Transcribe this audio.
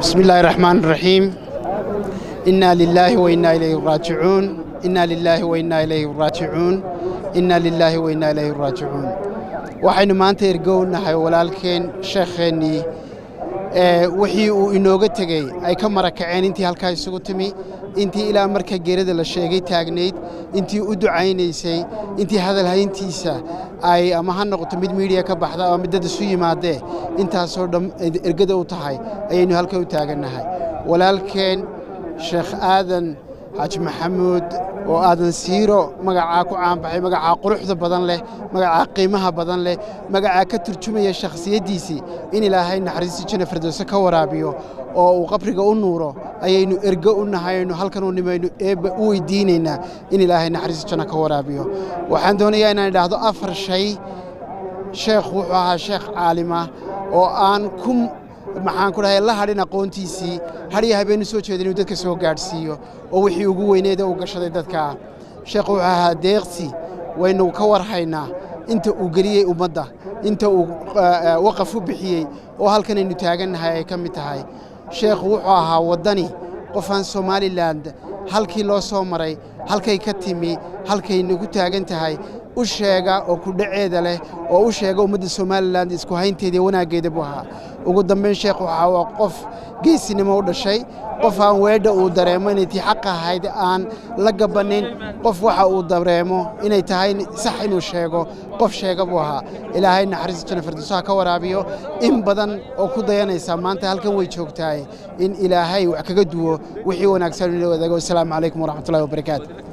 بسم الله الرحمن الرحيم إنا لله وإنا إليه راجعون إنا لله وإنا إليه راجعون إنا لله وإنا إليه راجعون waxaynu maanta ergownahay walaalkeen sheekheennii wixii uu inooga tegey ay ka marakaceen intii halkaa isugu timi intii ilaa marka geerada la sheegay taagnayd intii u ducaynaysay intii hadalhayntiisa ay ama ha noqoto mid miidiya ka baxda ama mid dad isu yimaadee intaasoo dham ergada u tahay ayaynu halka u taagannahay walaalkeen sheekh aadan xaaji maxamuud oo aadan siiro magacaa ku caanbaxay magacaa quruxda badan leh magacaa qiimaha badan leh magacaa ka turjumaya shakhsiyaddiisii in ilaahay naxariistii janna firdowse ka waraabiyo oo uu qabriga u nuuro ayaynu ergo u nahay aynu halkan u nimaynu eebba u weydiinaynaa in ilaahay naxariistii janna ka waraabiyo waxaan doonayaa inaan idhaahdo afar shay sheekh wuxuu ahaa sheekh caalima oo aan ku maxaan ku dhahay la hadhin aqoontiisii hadhiyo habeennu soo jeeda inuu dadka soo gaadhsiiyo oo wixii ugu weyneeda uu gashaday dadkaa sheekhu wuxuu ahaa deeqsi waynu ka warhaynaa inta uu geliyey ummadda inta uu waqaf u bixiyey oo halkanaynu taagannahay ay ka mid tahay sheekhu wuxuu ahaa waddani qofaan somalilan halkii loo soo maray halkay ka timi halkaynu ku taagan tahay u sheega oo kudhaceeda leh oo u sheega ummadda somalilan isku haynteeda iyo wanaaggeeda buu ahaa ugu dambayn sheekh waxaa waa qof geesinimo u dhashay qof aan weedha uu dareemo inay tii xaq ahayd aan la gabannin qof waxa uu dareemo inay tahay sax inuu sheego qof sheega buu ahaa ilaahay naxariista janna firdowsaha ka waraabiyo in badan oo ku dayanaysa maanta halkan way joogtahay in ilaahay wax kaga duwo wixii wanaagsan inuu wadaago wasalaamu calaykum waraxmatullahi wabarakaatu